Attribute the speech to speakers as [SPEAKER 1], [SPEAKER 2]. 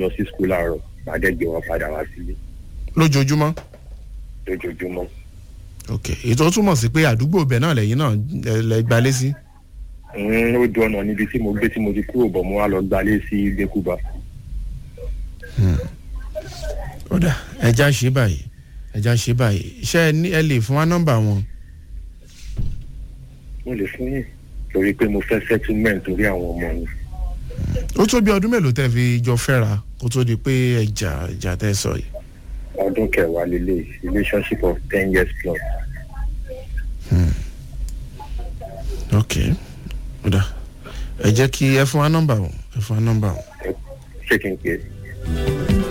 [SPEAKER 1] lọ sí skul láàárọ̀ màá dẹ̀ gbé wọn padà wá sílé
[SPEAKER 2] lójoojúmọ́
[SPEAKER 1] lójoojúmọ́.
[SPEAKER 2] ok ètò túmọ̀ sí pé àdúgbò bẹ̀ náà lẹ́yìn náà ẹ lẹ gbalé sí.
[SPEAKER 1] Mm, ó dùn ọ̀nà níbi tí mo gbé tí mo ti kúrò bọ̀ mo wá lọ gbalé sí gbẹ́kúba.
[SPEAKER 2] ọ̀dà ẹja ṣe báyìí ẹja ṣe báyìí ṣé ẹ ní ẹ lè fún wa nọ́mbà wọn.
[SPEAKER 1] mo lè fún yín torí pé mo fẹ́ settlement torí àwọn ọmọ mi.
[SPEAKER 2] ó tó bí ọdún mélòó tẹ́ fi jọ fẹ́ra kó tó di pé ẹjà ẹjà tẹ́ sọ yìí.
[SPEAKER 1] ọdún kẹwàá lélẹ̀ relationship of ten years plus.
[SPEAKER 2] ok ọ̀dà ẹ jẹ́ kí ẹ fún wa nọ́mbà wọn ẹ fún wa nọ́mbà wọn.
[SPEAKER 1] ṣé kí n pè é.